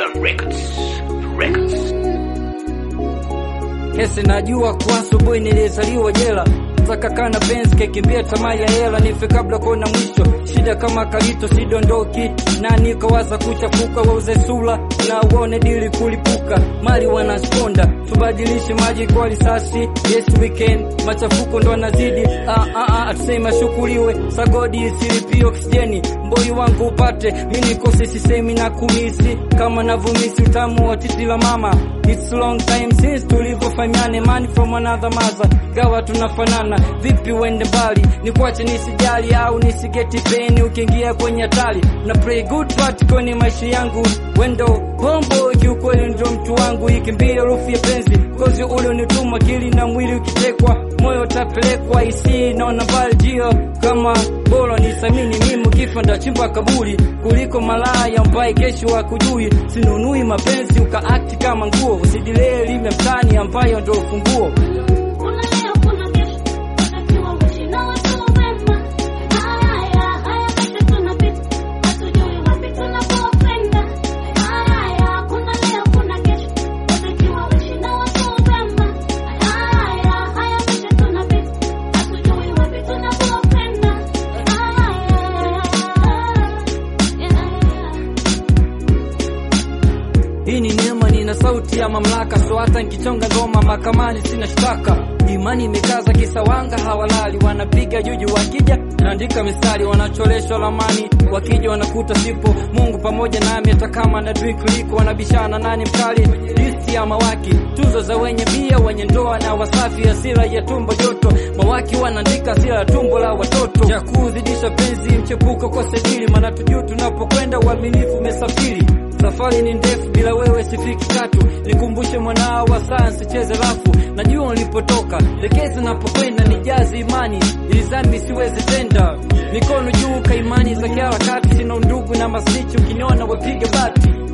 Killer Records. Records. Kesi najua kwa asubuhi nilizaliwa jela takakana penzi kekimbia tamaa ya hela nife kabla kuona mwisho shida kama kalito sidondoki na nikawaza kuchafuka wauze sula na uone dili kulipuka mali wanasponda tubadilishe maji kwa risasi yes weekend machafuko ndo anazidi ah, ah, ah, atuseme ashukuriwe sagodi isilipi oksijeni mboi wangu upate mi nikose sisemi na kumisi kama navumisi utamu wa titi la mama It's long time since tulivyofanyane money from another mother gawa tunafanana vipi uende mbali nikwache nisijali au nisigeti peni ukiingia kwenye hatari na play good part kwenye maisha yangu wendo hombo kiukweli ndio mtu wangu ikimbia rufu ya penzi kozi ule unituma kili na mwili ukitekwa moyo utapelekwa isi naona mbali jio kama bora nisamini mimi kifa ndachimba kaburi kuliko malaya ambaye kesho wakujui sinunui mapenzi ukaakti kama nguo usidilee lime mtani ambayo ndio ufunguo Kuna leo kuna kesho, watakiwa uishi na watu wema. Haya, haya maisha tunapita, hatujui wapi tunapokwenda. Haya, kuna leo kuna kesho, watakiwa uishi na watu wema. Haya, haya maisha tunapita, hatujui wapi tunapokwenda. Haya, Hii ni neema, nina sauti ya mamlaka, so hata nikichonga ngoma mahakamani sina shtaka. Imani imekaza kisawanga, hawalali wanapiga juju, wakija naandika mistari, wanacholeshwa lamani, wakija wanakuta sipo. Mungu pamoja nami, hata kama na dui kuliko, wanabishana nani mkali, listi ya mawaki, tuzo za wenye bia, wenye ndoa na wasafi, hasira ya tumbo joto, mawaki wanaandika hasira ya tumbo la watoto, ya kuzidisha penzi, mchepuko kwa sedili, maana tujuu tunapokwenda, uaminifu umesafiri Safari ni ndefu, bila wewe sifiki tatu. Nikumbushe mwanao wa saa, sicheze rafu. Najua nilipotoka, lekezi napokwenda, nijaze imani ili dhambi siweze tenda. Mikono juu, kaimani za kiharakati, sina undugu na masichi, ukiniona wapige bati